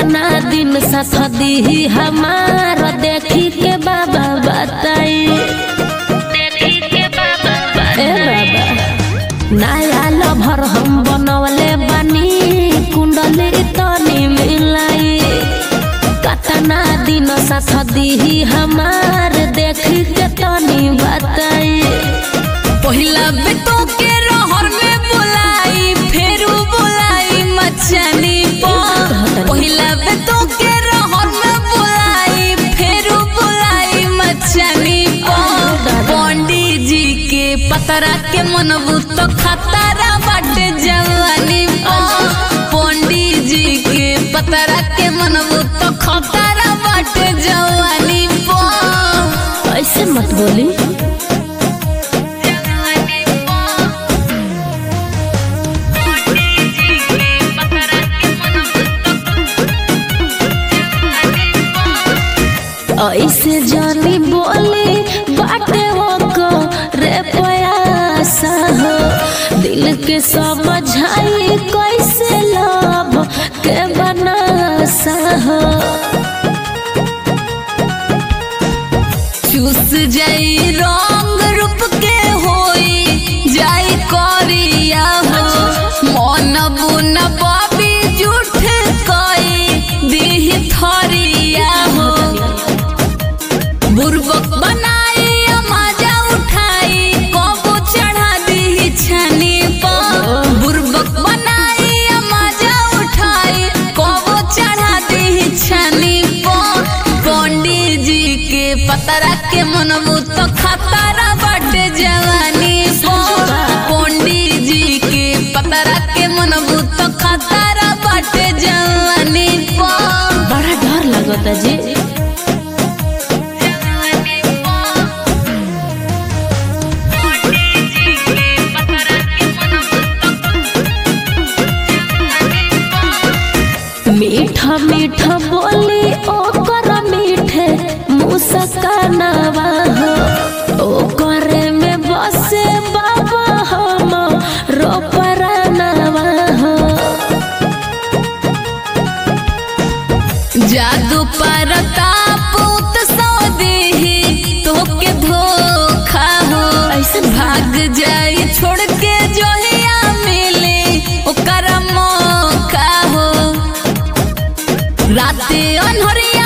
कतना दिन साथ दी हमार देखी के बाबा बताई ए बाबा नया लभर हम बनवले बानी कुंडली तनी मिलाई कतना दिन साथ दी हमार देखी के तनी बताई पहिला बेटो के रहर में बुलाई फेरू बुलाई मचानी पर पहिला बेटो के रहर में बुलाई फेरू बुलाई मचानी पर पंडित जी के पतरा के मनबू तो खतरा बाटे जवानी पर पंडित जी के पतरा के मनबू तो खतरा बाटे जवानी पर ऐसे मत बोली ऐसे जानी बोली बाटे हो को रे पयासा हो दिल के समझाई कैसे लब के बनासा हो चूस जाई रंग रूप के होई जाई करिया हो मन बुन बबी झूठ कई दीह थरिया हो बुर्बक बनाई मजा उठाई कबो चढ़ा दी छानी पर बुर्बक बनाई मजा उठाई कबो चढ़ा दी छानी पर पंडित जी के पतरा के मनबू तो खतरा बाटे जवानी पर पंडित जी के पतरा के मनबू तो खतरा बाटे जवानी पर बड़ा डर लगता जी मीठा मीठा बोली ओकर मीठे मुस्कानावा हो ओकरे में बसे बाबा हम रोपरानावा हो जादू पर तापूत सौ देही तोके धोखा हो ऐसे भाग जाई छोड़ के जोहिया मिले ओकर मौका हो राते अनहरिया